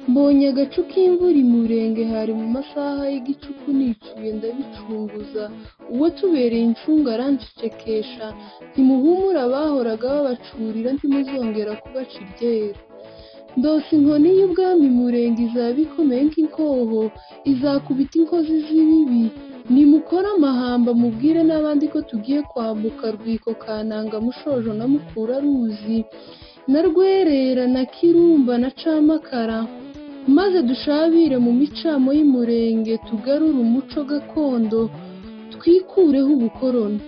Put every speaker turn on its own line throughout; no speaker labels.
Mbonye agacu k'imvura imurenge hari mu masaha y'igicuku nicuye ndabicunguza, uwo tubereye incungu arancecekesha nti muhumure abahoraga babacurira ntimuzongera kubaca iryera. Ndose inkoni y'ubwami imurenge izaba ikomeye nk'inkoho, izakubita inkozi z'ibibi, nimukore amahamba mubwire n'abandi ko tugiye kwambuka Rwiko, Kananga, Mushojo na Mukuraruzi na Rwerera na Kirumba na Camakara, maze dushabire mu micamo y'imurenge tugarure umuco gakondo, twikureho ubukoroni.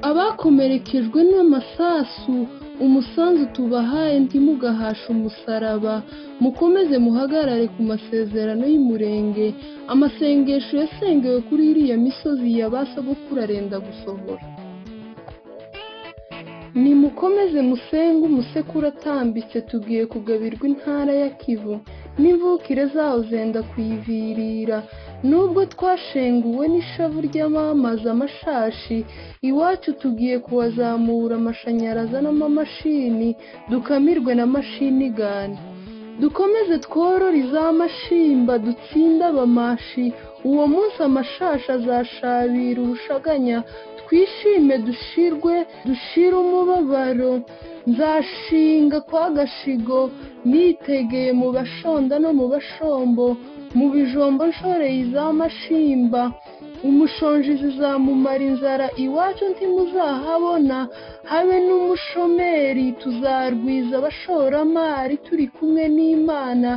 Abakomerekejwe n'amasasu umusanzu tubahaye ntimugahashe umusaraba, mukomeze muhagarare ku masezerano y'umurenge, amasengesho yasengewe kuri iriya misozi ya ba sogokuru arenda gusohora. Nimukomeze musenge umusekuru atambitse tugiye kugabirwa intara ya Kivu, n'imvukire zaho zenda kuyivirira. Nubwo twashenguwe n'ishavu ry'amamaza amashashi, iwacu tugiye kuhazamura amashanyarazi n'amamashini, dukamirwe na mashinigani. Dukomeze tworore iza mashimba dutsinde abamashi, uwo munsi amashashi azashabira urushaganya, twishime dushirwe, dushire umubabaro. Nzashinga kwa Gashigo, nitegeye mu bashonda no mu bashombo, mu bijombo nshoreye iza mashimba. Umushonji zamumara inzara, iwacu ntimuzahabona, habe n'umushomeri, tuzarwiza abashoramari turi kumwe n'Imana,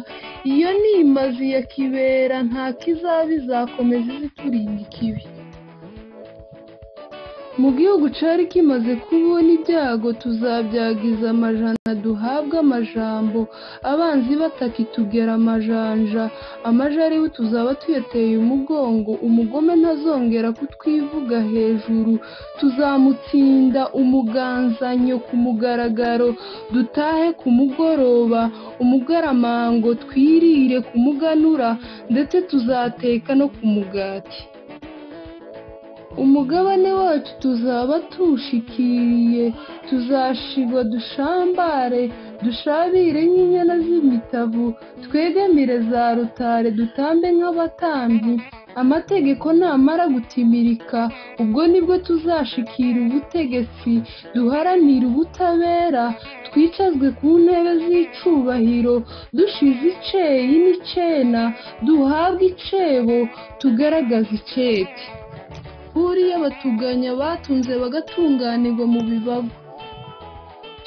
iyo ni imazi ya kibera, nta kizaba izakomeza iziturinda ikibi. Mu gihugu cari kimaze kubona ibyago tuzabyagiza amajana duhabwe amajambo, abanzi batakitugera amajanja, amaja ariwe tuzaba tuyateye umugongo, umugome ntazongera kutwivuga hejuru, tuzamutsinda umuganzanyo ku mugaragaro, dutahe ku mugoroba, umugaramango twirire ku muganura, ndetse tuzateka no ku mugati. Umugabane wacu tuzaba tuwushikiriye, tuzashirwa dushambare, dushabire nk'inyana z'imitavu, twegamire za rutare dutambe nk'abatambyi. Amategeko namara gutimirika, ubwo nibwo tuzashikira ubutegetsi, duharanire ubutabera, twicazwe ku ntebe z'icubahiro, dushize iceyi n'icena, duhabwe icebo, tugaragaze icete. Buriya batuganya batunze bagatunganirwa mu bibavu.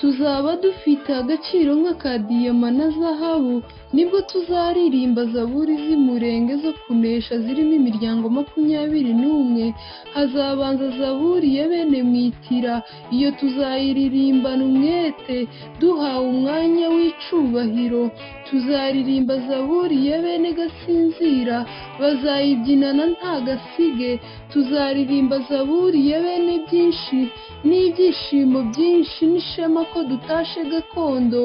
Tuzaba dufite agaciro nk'aka diyama na zahabu, nibwo tuzaririmba zaburi z'imurenge zo kunesha zirimo imiryango makumyabiri n'umwe, hazabanza zaburi ya bene mwitira, iyo tuzayiririmbana umwete, duhawe umwanya w'icubahiro, tuzaririmba zaburi ya bene gasinzira, bazayibyinana nta gasige, tuzaririmba zaburi ya bene byinshi, n'ibyishimo byinshi n'ishema ko dutashe gakondo,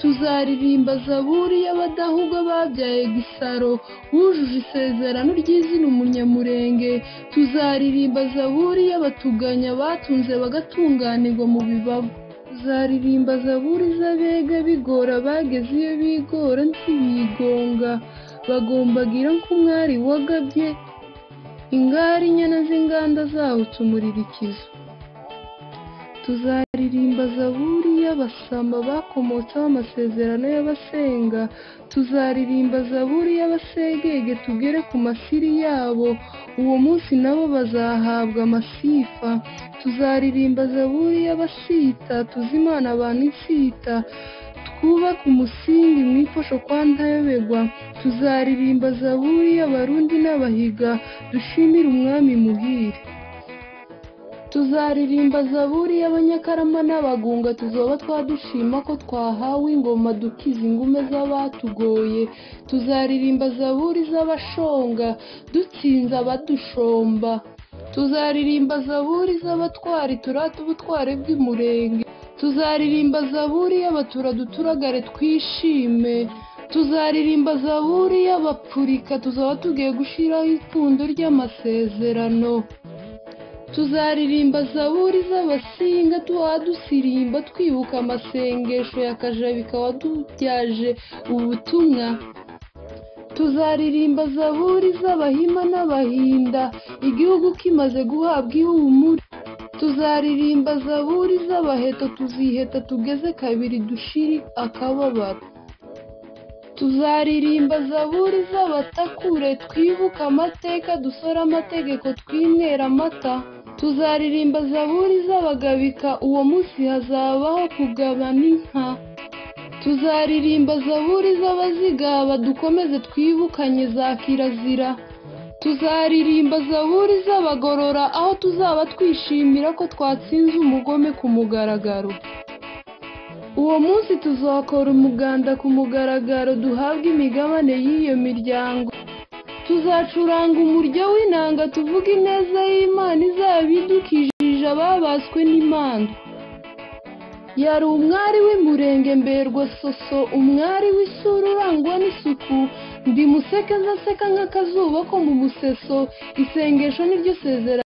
tuzaririmba zaburi y'abadahugwa babyaye gisaro, wujuje isezerano ry'izina umunyamurenge, tuzaririmba zaburi y'abatuganya batunze bagatunganirwa mu bibavu. Tuzaririmba zaburi z'abega bigora bageze iyo bigora ntibigonga, bagombagira nk'umwari wagabye, ingari inyana z'inganda zawutse umuririkizo. Tuzaririmba zaburi y'abasamba bakomotseho amasezerano y'abasenga, tuzaririmba zaburi y'abasegege tugere ku masiri yabo, uwo munsi nabo bazahabwa amasifa. Tuzaririmba zaburi y'abasita, tuze Imana abantu insita, twubake umusingi mwifasho kwa ntayobegwa. Tuzaririmba zaburi y'abarundi n'abahiga, dushimire umwami muhire. Tuzaririmba zaburi y'abanyakarama n'abagunga, tuzoba twadushima ko twahawe ingoma dukiza ingume z'abatugoye. Tuzaririmba zaburi z'abashonga, dutsinze abadushomba. Tuzaririmba zaburi z'abatwari turata ubutware bw'imurenge. Tuzaririmba zaburi y'abatura duturagare twishime. Tuzaririmba zaburi y'abapfurika, tuzaba tugiye gushiraho ipfundo ry'amasezerano. Tuzaririmba zaburi z'abasinga tuba dusirimba twibuka amasengesho ya Kajabika wadubyaje ubutumwa. tuzaririmba zaburi z'abahima n'abahinda igihugu kimaze guhabwa ihumure tuzaririmba zaburi z'abaheta tuziheta tugeze kabiri dushiri akababaro tuzaririmba zaburi z'abatakure twibuka amateka dusore amategeko twinywera amata tuzaririmba zaburi z'abagabika uwo munsi hazabaho kugabana inka tuzaririmba zaburi z'abazigaba dukomeze twibukanye za kirazira tuzaririmba zaburi z'abagorora aho tuzaba twishimira ko twatsinze umugome ku mugaragaro uwo munsi tuzakora umuganda ku mugaragaro duhabwe imigabane y'iyo miryango tuzacuranga umuryo w'inanga tuvuga ineza y'imana izaba idukijije ababaswe n'imana yari umwari w'imurenge mberwa soso umwari w'isura urangwa n'isuku ndi museke nseka nk'akazuba ko mu museso isengesho niryo sezerano